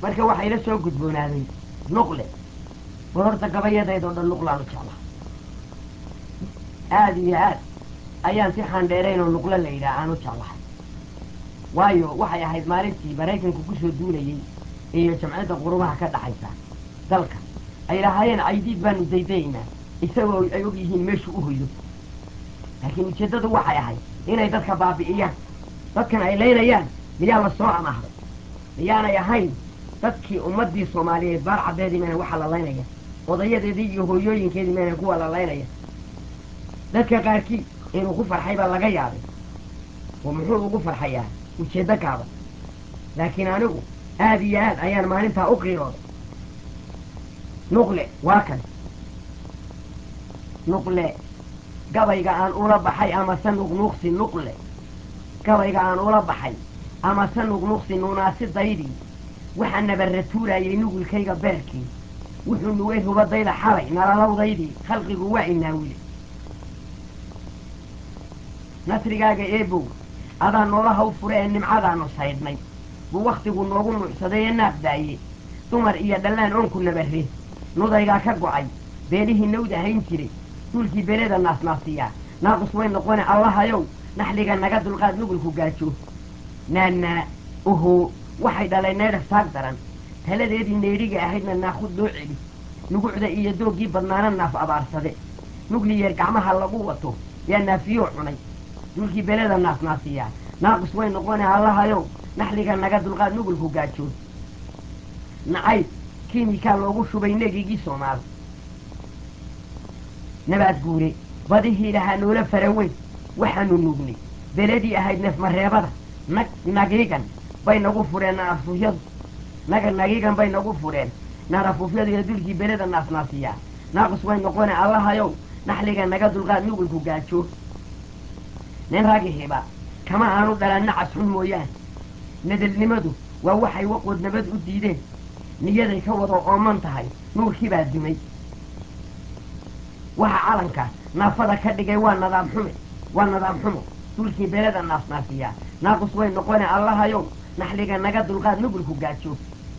marka waxaa ila soo gudboonaaday nuqle war horta gabayadaydoo dhan nuqlaanu jeclaa aada iyo aad ayaan si xaandheeraynoo nuqlo la yidhaah aanu jeclahay waayo waxay ahayd maalintii maraykanku kusoo duulayey iyo jamciyadda qurumaha ka dhaxaysa dalka ay lahaayeen caydiid baanu daydaynaa isagoo ay og yihiin meeshuu u hoydo laakiin ujeeddadu waxay ahayd inay dadka baabi'iyaan dadkan ay leynayaan miyaa la soo amahday miyaanay ahayn dadkii ummaddii soomaaliyeed baar caddeedii mayna waxa la laynaya odayadeedii iyo hooyooyinkeedii mayna kuwa la laynaya dadka qaarkii inuu ku farxay baa laga yaabay oo muxuu ugu farxayaa ujeeddo gaaban laakiin anigu aada iyo aad ayaan maalintaa u qiirooday nuqle waa kan nuqle gabayga aan ula baxay amase nuqnuuqsi nuqle gabayga aan ula baxay amase nuqnuuqsi nuunaasidaydii waxaa nabarra tuuraayay nugulkayga beerkii wuxuu nuway rubadayda xalay nalalawdaydii khalqigu waa inaawile nasrigaaga eebow adaa noolaha u fure ee nimcadaanu saydhnay buu wakhtigu noogu nuucsaday ee naaq daaye dumar iyo dhallaan oonku nabarre nudaygaa ka go'ay beelihii nawda hayn jiray duulkii beleda naasnaasiyaa naaqus way noqone allahayow naxliga naga dulqaad nugulku gaajo naannaa oho waxay dhalay neydhaf taag daran taladeedii neydhiga ahaydna naakhud loo celi nugucda iyo dooggii badnaana naaf abaarsade nugliyeer gacmaha lagu wato yaa naafiyoo cunay duulkii beleda naasnaasiyaa naaqus way noqone allahayow naxliga naga dulqaad nugulku gaajo nacayb kiimikaa loogu shubay negigii soomaal nabaad guure badihii lahaa noola faraweyn waxaanu nugnay beledii ahayd neefmareebada nag nagiigan bay nagu fureen naafufyadu naga nagiigan bay nagu fureen naarafufyadu iyo dulkii beleda naasnaasiyaa naaqus way noqone allahayow naxliga naga dulqaad nugulku gaajo nin ragihiba kama aanu dhalan nacas xun mooyaane nadalnimadu waa waxay waqood nabad u diideen niyaday ka wada ooman tahay nuurkii baa dumay waxa calanka naafada ka dhigay waa nadaam xume waa nadaam xumo dulkii beleda naasnaasiyaa naaqus way noqone allahayow naxliga naga dulqaad nugulku gaajo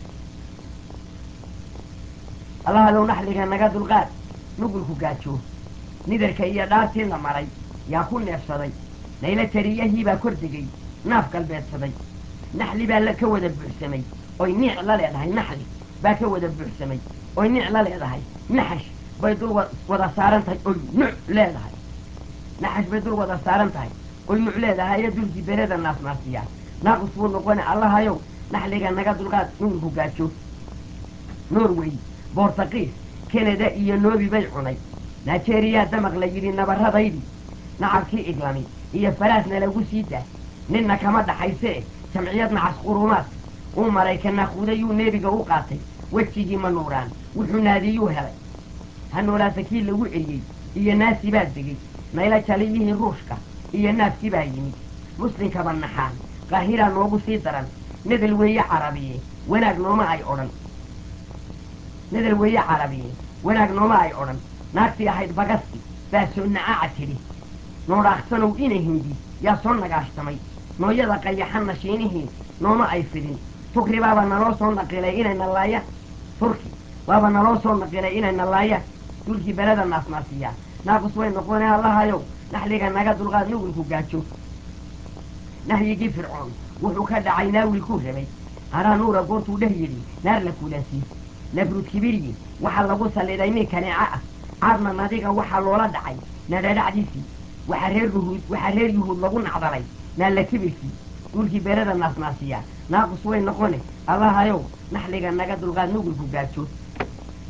allahayow naxliga naga dulqaad nugulku gaajo nidarka iyo dhaartii la maray yaa ku neefsaday nayla tariyahii baa kor degay naaf galbeedsaday naxli baa la ka wada buuxsamay oy niic la leedahay naxli baa ka wada buuxsamay oy niic la leedahay naxash bay dul wada saaran tahay oy nuc leedahay naxash bay dul wada saaran tahay oy nuc leedahay ee dulkii bereda naasnaasiyaa naaqus buu noqone allahayow naxliga naga dulqaad nugulku gaajo norway bortaqiis kanada iyo noobi bay cunay nigeeriyaa damaq la yidhi nabarradaydii nacabkii iglami iyo faraasna lagu sii daa ninna kama dhaxaysee jamciyad nacas qurumaad uu maraykanna khudayuu nebiga u qaatay wejigii ma nuuraan wuxuu naadiyuu helay ha noolaata kii lagu eriyey iyo naasi baa degey nayla jaliyihii ruushka iyo naafkii baa yimid muslinkaba naxaan qaahiraa noogu sii daran nadal weeye carabiye wanaag nooma ay odhan nadal weeye carabiye wanaag nooma ay odhan naagtii ahayd bagasti baa soo nacaaca tidhi noodhaaqsanow ina hindi yaa soo nagaashtamay nooyada qayaxanna shiinihii nooma ay fidin turki baaba naloo soo naqilay inay nalaayaan turki baaba naloo soo naqilay inay nalaayaan dulkii beleda naasnaasiyaa naaqus way noqone allahayow naxliga naga dulqaad nugulku gaajo nahyigii fircoon wuxuu ka dhacay naawilkuu rabay haraa nuura goortuu dheh yidhi naar la kulaasii nabruud kibiryi waxaa lagu salliday nin kaneeco ah caadna nadiga waxaa loola dhacay nadhadhacdiisii waxaa reer yuhuud waxaa reer yuhuud lagu nacdalay naalla kibirkii dhulkii beelada naasnaasiyaa naaqus way noqone allahayow naxliga naga dulqaad nugulku gaajo